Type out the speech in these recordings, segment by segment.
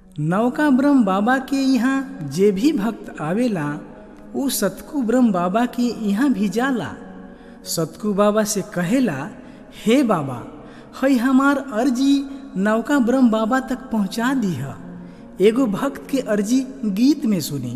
नौका ब्रह्म बाबा के यहाँ जे भी भक्त आवेला उ सतकू ब्रह्म बाबा के यहाँ भी जाला सतकू बाबा से कहेला हे बाबा हई हमार अर्जी नौका ब्रह्म बाबा तक पहुँचा दीह एगो भक्त के अर्जी गीत में सुनी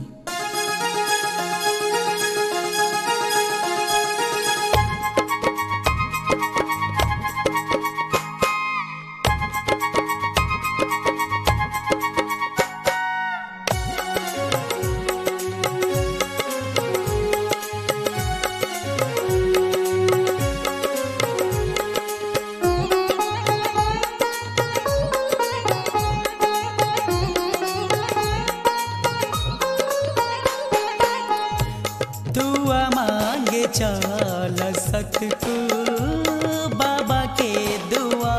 दुआ मांगे चल सतकू बाबा के दुआ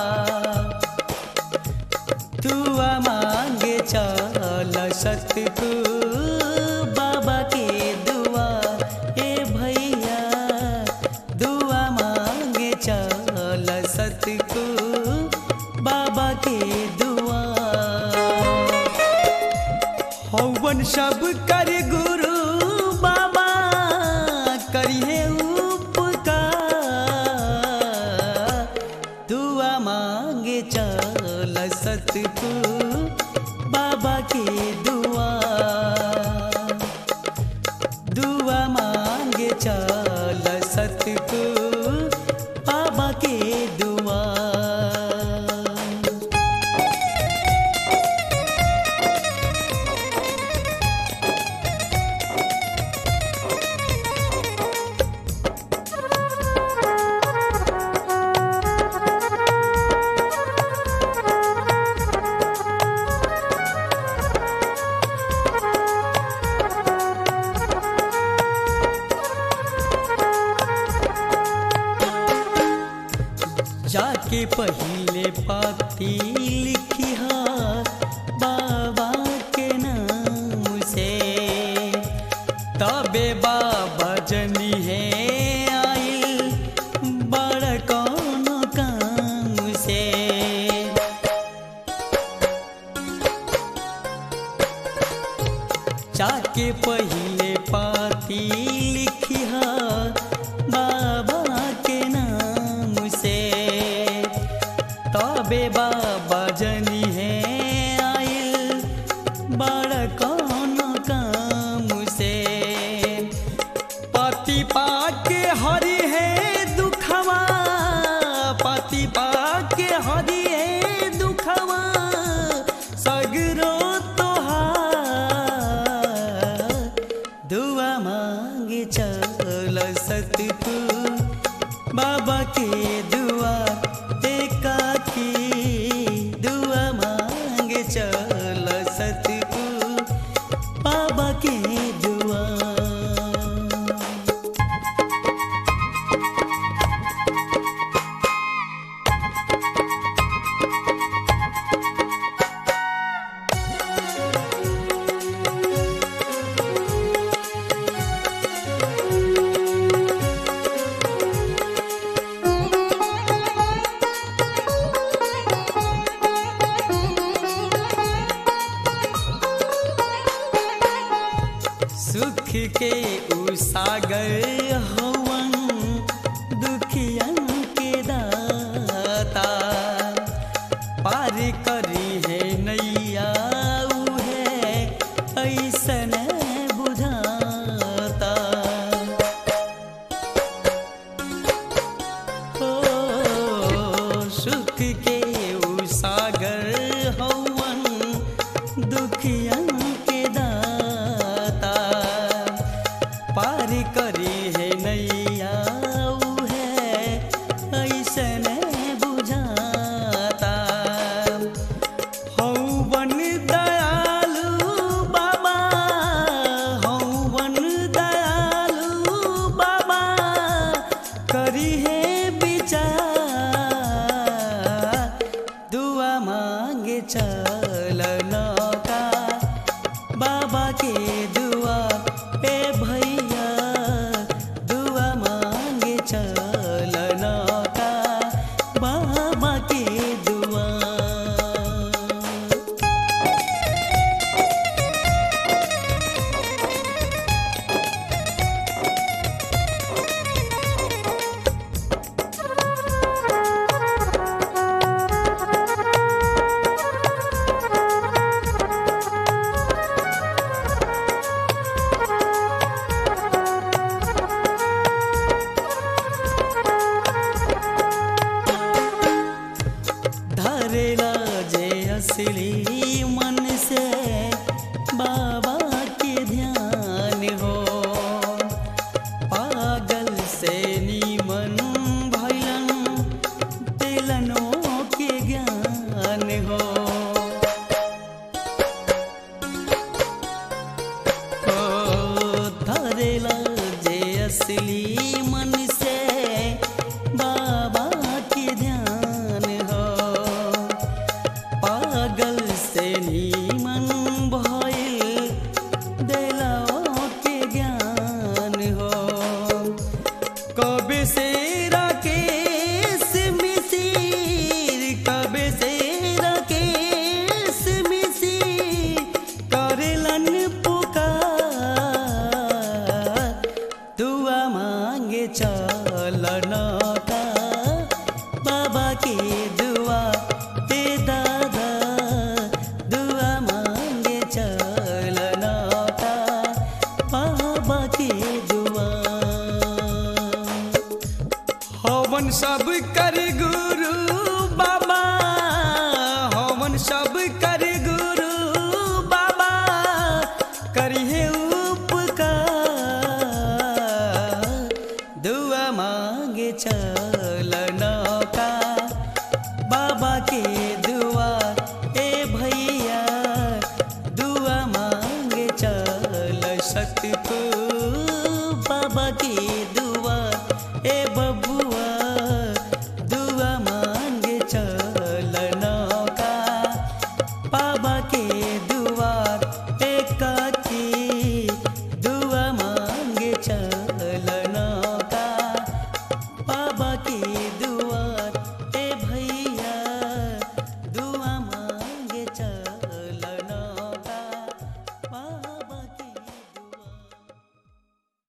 दुआ मांगे चल सतकू बाबा के दुआ ए भैया दुआ मांगे चल सतकू बाबा के दुआ हवन सब कर गुरु बाबा करिए उपकार दुआ मांगे चल सतकू बाबा के दुआ दुआ मांगे चल सतकू बाबा के दुआ जाके पहले पाती लिखी बाबा के नाम से तबे बाबा जनी है आइल बड़ कौन काम से जाके पहले पाती लिखी बाबा के नाम से तबे बाबा जनी है आइल बड़ कौन काम से पति पाके हरि है दुखवा पति पाके हरि है दुखवा सगरो तोहार दुआ मांगे चल सतकू बाबा के दुआ एका की दुआ मांगे चल सतकू बाबा के दुआ सुख के उ सागर हवन दुखियन के दाता पार करी है नैया उहे ऐसन बुझाता हो सुख के उ सागर हवन दुखियन के दाता पार करी है नैया उहे ऐसन बुझाता हौवन दयालु बाबा हौवन दयालु बाबा करी है विचार कर गुरु बाबा हवन सब कर गुरु बाबा करिहे उपकार दुआ मांगे चल नौका बाबा के दुआ ए भैया दुआ मांगे चल सतको बाबा के दुआ ए बबुआ दुआ मांगे चल नौका बाबा के दुआ